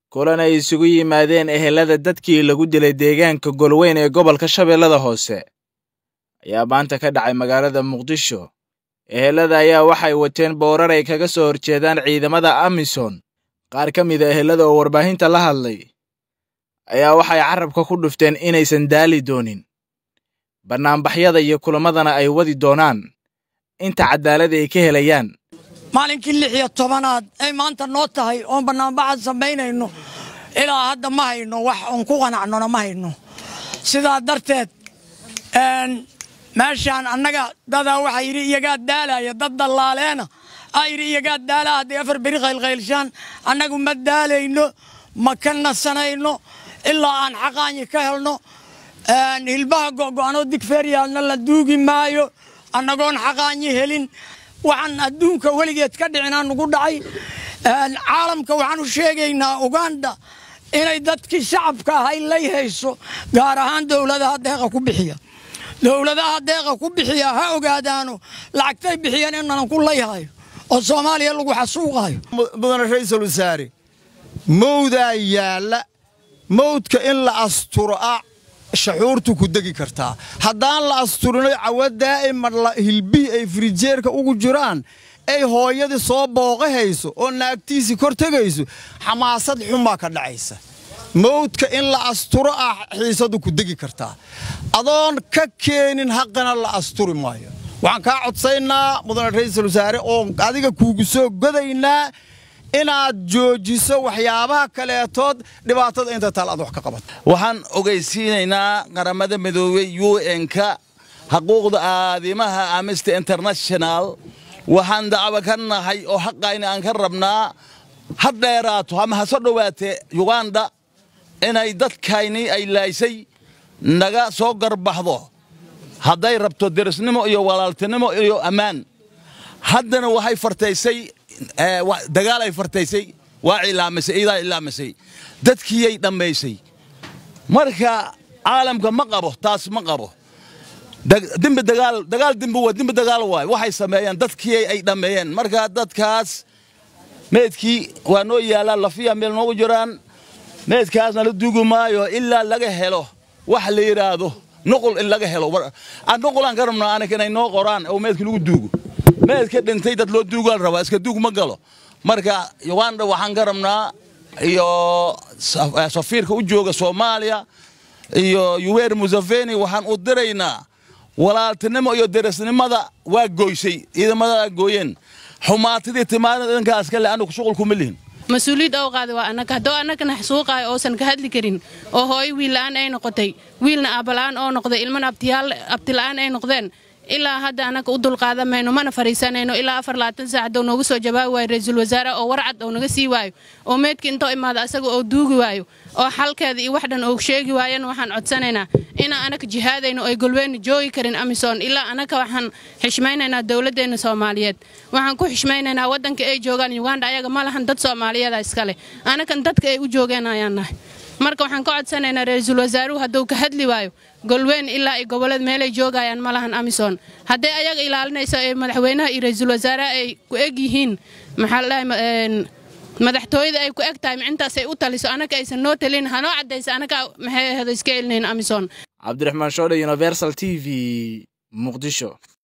kulan ay isugu yimaadeen ehelada dadkii lagu dilay deegaanka golweyn ee gobolka shabeellada hoose ayaa maanta ka dhacay magaalada muqdisho ehelada ayaa waxay wateen boorar ay kaga soo horjeedaan ciidamada amisom qaar ka mid a ehelada oo warbaahinta la hadlay ayaa waxay carabka ku dhufteen inaysan daali doonin bannaanbaxyada iyo kulamadana ay wadi doonaan inta cadaalada ay ka helayaan maalinkii lix iyo tobanaad ay maanta noo tahay oon bannaanbaxad samaynayno ilaa hadda ma hayno wax oon ku qanacnona ma hayno sidaa darteed meeshaan annaga dadaa waxaa yidhi iyagaa daalaya dad dallaaleena aa yidhi iyagaa daalaa hadday afar beri qaylqaylshaan annagu ma daalayno ma ka nasanayno ilaa aan xaqaanyi ka helno hilbaha go'go'anoo digfeeryaalna la duugi maayo annagoon xaqaanyi helin waxaan adduunka weligeed ka dhicinaa nugu dhacay caalamka waxaan u sheegaynaa uganda inay dadkii shacabka ahay lay hayso gaar ahaan dowladaha deeqa ku bixiya dowladaha deeqa ku bixiya ha ogaadaano lacagtay bixiyeen inanan ku layhayo oo soomaaliya lagu xasuuqayo mudane ra'iisul wasaare mawdaa yaalla mawdka in la asturo ah shaxuurtu ku degi kartaa haddaan la asturinay cawa daa'ima hilbihii ay firijeerka ugu jiraan ay hooyadii soo booqahayso oo naagtiisii kor tegayso xamaasad xumaa ka dhacaysa mawdka in la asturo ah xiisadu ku degi kartaa adoon ka keenin haqana la asturi maayo waxaan kaa codsaynaa mudane ra'iisul wasaare oo adiga kuugu soo godaynaa inaad joojiso waxyaabaha kaleetood dhibaatada inta taal aad wax ka qabato waxaan ogaysiinaynaa qaramada midoobey u n-ka xuquuqda aadimaha amnesty international waxaan dacwo ka nahay oo xaqayna aan ka rabnaa ha dheeraato ama ha soo dhowaatee yuganda inay dadkayni ay laaysay naga soo garbaxdo hadday rabto derisnimo iyo walaaltinimo iyo ammaan haddana waxay fartaysay dagaal ay fartaysay waa cilaamisay iidaa cilaamisay dadkiiyay dhammaysay marka caalamka ma qabo taas ma qabo dembi dagaal dagaal dembi waa dembi dagaal waay waxay sameeyeen dadkii ay dhammeeyeen marka dadkaas meedkii waa noo yaallaan lafiya meel noogu jiraan meedkaasna la duugi maayo ilaa laga helo wax la yidhaahdo nuqul in laga helo nuqulaan ka rabnaa anika inay noo qoraan oo meedka lagu duugo meedka dhintay dad loo duugaan rabaa iska duug ma galo marka uganda waxaan ka rabnaa iyo safiirka u jooga soomaaliya iyo yuwer museveni waxaan u diraynaa walaaltinimo iyo derisnimada waa gooysay ciidamada gooyeen xumaatidii timaadada idinkaas kale anu shuqul kuma lihin mas-uuliyad oo qaada waa annaga haddoo annagana xasuuqaayo oosan ka hadli karin oo hooyo wiilla'aan ay noqotay wiilna aabala'aan oo noqday ilmana abtila'aan ay noqdeen ilaa hadda annaga u dulqaadamayno mana fariisanayno ilaa afar labaatan saacadoo noogu soo jawaabi waayo ra-iisul wasaare oo warcad oo naga sii waayo oo meedka intoo imaada asaga oo duugi waayo oo xalkeeda iyo wax dhan oo sheegi waayana waxaan codsanaynaa inaan annaga jihaadayno oy golweyna joogi karin amisom ilaa annaga waxaan xishmaynaynaa dowladdeenna soomaaliyeed waxaan ku xishmaynaynaa waddanka ay joogaan uganda ayaga ma lahan dad soomaaliyeeda iskale annagan dadka ay u joogeen ayaan nahay marka waxaan ka codsanaynaa ra-iisul wasaaruhu hadduu ka hadli waayo golweyn ilaa ay gobollada meelay joogayaan ma lahan amisom hadday ayaga ilaalinayso ee madaxweynaha iyo ra-iisul wasaaraha ay ku eg yihiin maxaa la dhahay madaxtooyada ay ku eg tahay micintaas ay u taliso annaga aysan noo talin hanoo caddaysa annaga maxay ahdo iska elinayn amisom cabdiraxmaan shoodhe universal t v muqdisho